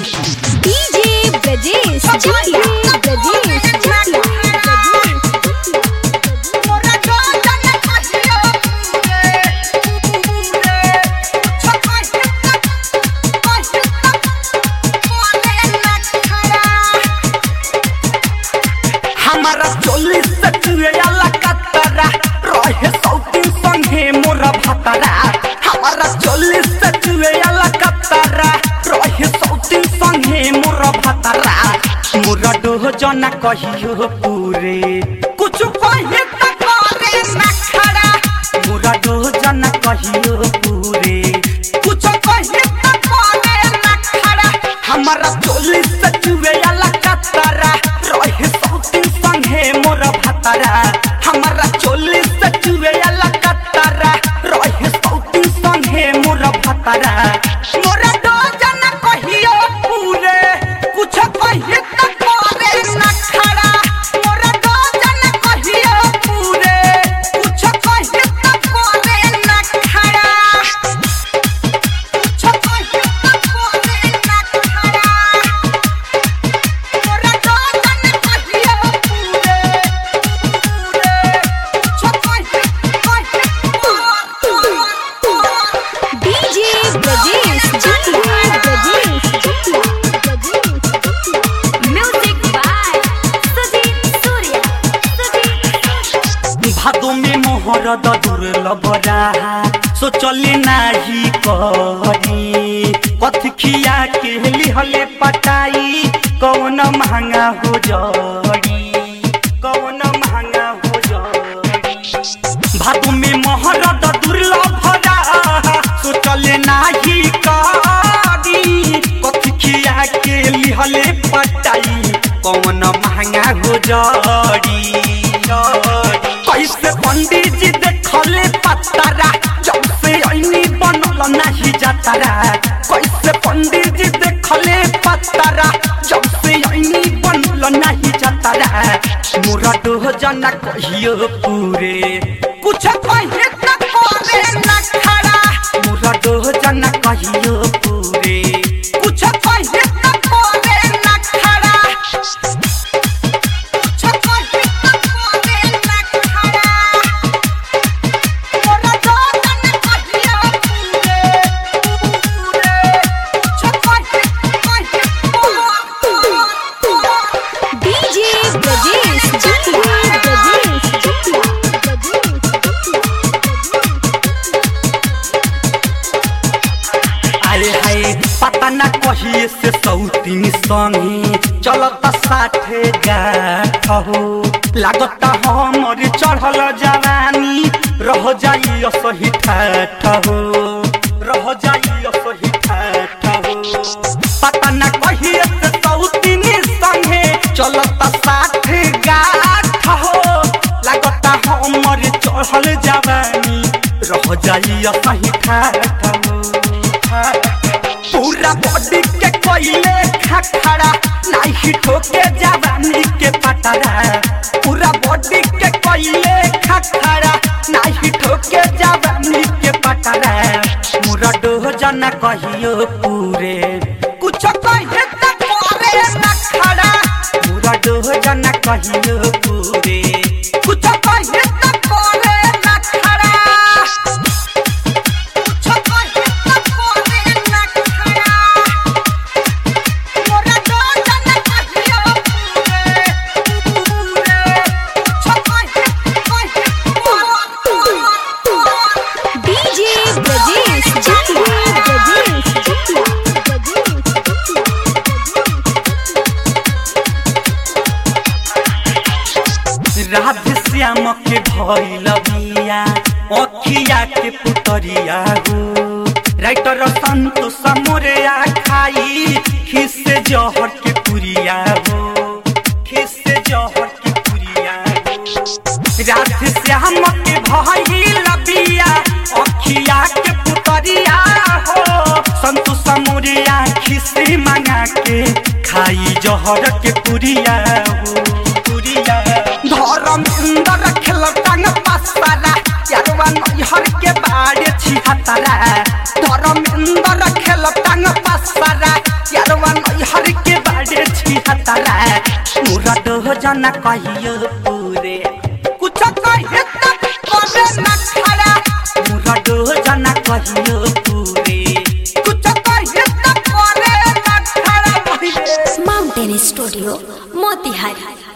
DJ Brajesh Chutiya. Brajesh Chutiya. हमारा चोलीस से चुएला कतरा रहे सौतीन संगे मोरा भतरा हमारा चोलीस से चुएला कतरा रहे सौतीन संगे मोरा भतरा मोरा डोह जना कहियो पूरे कुछ कहे त करे ना खड़ा मोरा डोह जना कहियो पूरे कुछ कहे त करे ना खड़ा हमारा चोलीस से चुएला कतरा रहे सौतीन संगे मोरा भतरा हमारा चोलीस से चुएला कतरा रहे सौतीन संगे मोरा भतरा मोरा डोह जना कहियो पूरे कुछ कहे त करे ना खड़ा मोरा डोह जना कहियो पूरे कुछ कहे त करे ना खड़ा कुछ कहे त करे ना खड़ा मोरा डोह जना कहियो पूरे पूरे कुछ कहे कहे DJ Brajesh Chutiya. Brajesh Chutiya. Brajesh Chutiya. Music by Sudhir Surya. Sudhir भादो में मोहर दुर्लभरा सोचले नाही करी कथी खिया के लिहले पटाई कौन महंगा हो जड़ी कौन महंगा हो जड़ी भादो में मोहर दुर्लभरा सोचले नाही करी कथी खिया के लिहले पटाई कौन महंगा हो जड़ी कैसे पंडित जी देखले पतरा जब से ऐनी बनल नहीं जातरा कैसे पंडित जी देखले पतरा जब से ऐनी बनल नहीं जातरा मोरा डोह जना कहियो पूरे कुछ कहे त करे ना खड़ा मोरा डोह जना कहियो पूरे कुछ कहे त करे ना खड़ा DJ Brajesh Chutiya. Brajesh Chutiya. Brajesh अरे हाय पता न कहिए से सौतीन संगे चलता साठे गाठ हो लागता हमर चढ़ल जवानी रह जाई असही ठाठ हो रह जाई असही ठाठ हो पता न कहिए से सौतीन संगे चलता साठे गाठ हो लागता हमर चढ़ल जवानी रह जाई असही ठाठ हो पूरा बॉडी के कोइले खखड़ा नाही ठोके जवानी के पतरा पूरा बॉडी के कोइले खखड़ा नाही ठोके जवानी के पतरा मुरा डोह जना कहियो पूरे कुछ कहे त करे ना खड़ा मुरा डोह जना कहियो पूरे कुछ कहे त करे ना खड़ा DJ Brajesh Chutiya. Brajesh Chutiya. Brajesh Chutiya. Radhe Shyam के भइल बिया अखिया के पुतरिया हो राइटर संतोष मोरिया खाई खिस जहर के पुरिया हो खिस जहर के पुरिया हो राधे श्याम के भइल बिया अखिया के पुतरिया हो संतोष मोरिया खिसी मंगा के खाई जहर के पुरिया हो पुरिया धर्म इंदर खेल टांग पासरा यारवा नैहर के बाड़े छिहतरा धर्म इंदर खेल टांग पासरा यारवा नैहर खतरा मोरा डोह जना कहियो पूरे कुछ कहे तब करे न खड़ा मोरा डोह जना कहियो पूरे कुछ कहे तब करे न खड़ा भइले माउंटेन स्टूडियो मोतिहारी